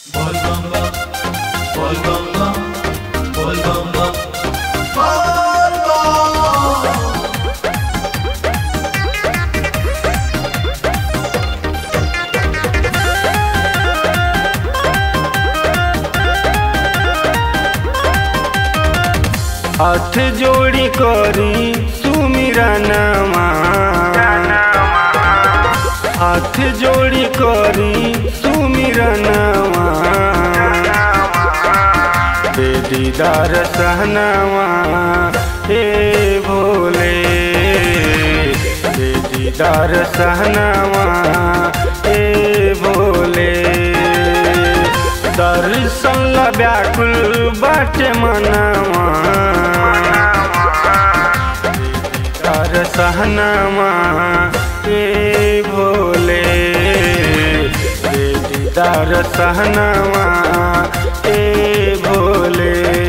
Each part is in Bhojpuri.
हाथ जोड़ी करी सुमिरनमा हाथ जोड़ी करी सुमिरनमा दे दीदार सहनावा हे भोले दे दीदार सहनावा हे भोले दर्शन ला व्याकुल बाटे मनवा दीदार सहनावा हे भोले दे दीदार सहनावा हे भोले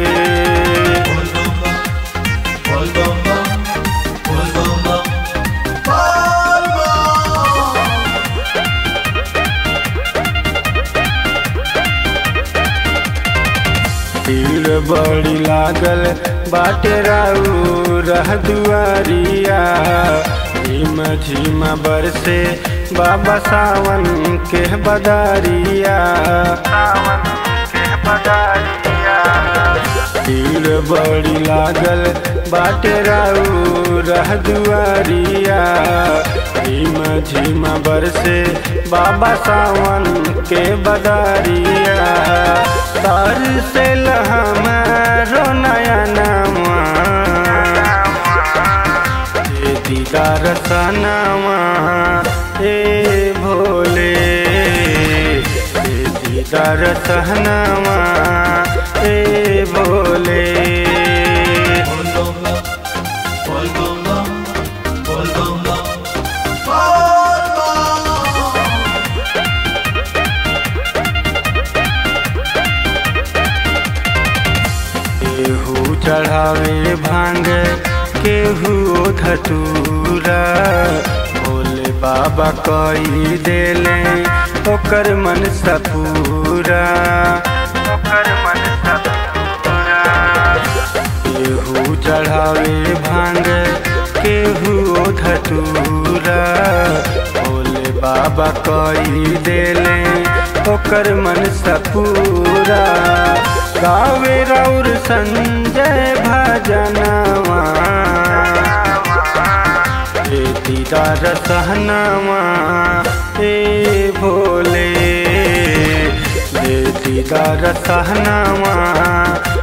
भीड़ बड़ी लागल बाटे राऊ रह दुआरिया झीम झीम बरसे बाबा सावन के बदारिया भीड़ बड़ी लागल बाटे राऊ रह दुआरिया झीम झीम बरसे बाबा सावन के बदारिया तर से हमारो नया नामा ये दीदार सनामा ए भोले ये दीदार सहनामा ए भोले केहू चढ़ावे भांग केहू धतूरा भोले बाबा कई देले ओकर मन सपूरा ओकर मन सपूरा केहू चढ़ावे भांग केहू धतूरा भोले बाबा कई देले ओकर मन सपूरा गावे राउर संजय भजनवा हे दीदार सहनावा हे भोले हे दीदार सहनावा